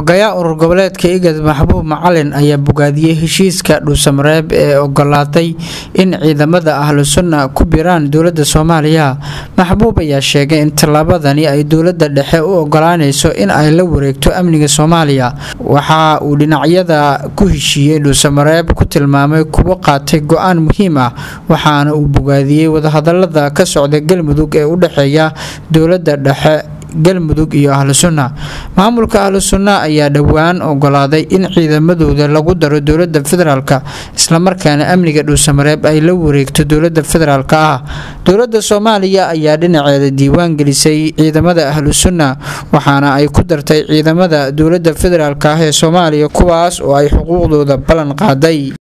xogayaa urur goboleedka igad maxbuub macalin ayaa bogaadiyey heshiiska dhuusamareeb ee ogolaatay in ciidamada ahlu sunna ku biraan dowladda soomaaliya maxbuub ayaa sheegay in tallaabadani ay dowladda dhexe u ogolaanayso in ay la wareegto amniga soomaaliya waxa uu dhinacyada ku heshiiyey dhuusamareeb ku tilmaamay kuwo qaatay go-aan muhiim ah waxaana uu bogaadiyey wadahadalada ka socda galmudug ee u dhexeeya dowladda dhexe galmudug iyo ahlu sunna maamulka ahlu sunna ayaa dhowaan ogolaaday in ciidamadooda lagu daro dowlada federaalk islamarkaana amniga dhuusamareeb ay la wareegto dowlada federaalk ah dowlada soomaaliya ayaa dhinaceeda diiwaan gelisay ciidamada ahlu sunna waxaana ay ku dartay ciidamada dowlada federaalk ah ee soomaaliya kuwaas oo ay xuquuqdooda ballan qaaday